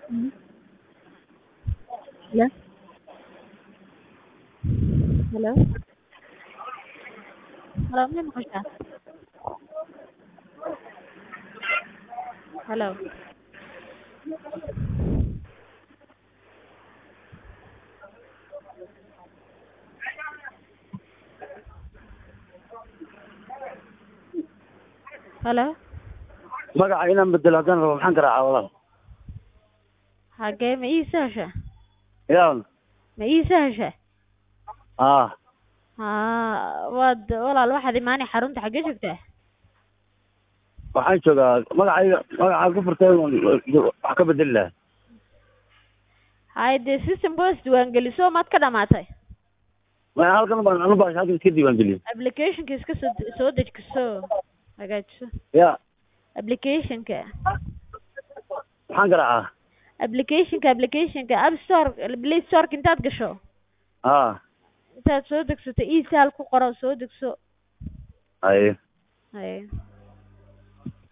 Hello? Hello? Hello, ma maqashaa? Hello? Hello? magaca inaan bedelo haddaan rabo maxaan garaacaa walaal Xagee ma ii sahasha? yaa Ma ii sahasha? ah Haa, waad walaal waxaad imaanay xarunta xagee joogtaa? waxaan joogaa magacayga magacaa ku furtay wax ka bedeli lahaa Hay dee system boos diiwaangeliso maad ka dhamaatay? ma halkan baan anu baa halkan iska diiwaan geliyey Applicationka iska soo soo dejiso hagaajiso. ya Applicationka maxaan garaacaa applicationka applicationka app store play store intaad gasho ah intaad soo degsato e-sal ku qoro soo degso haye haye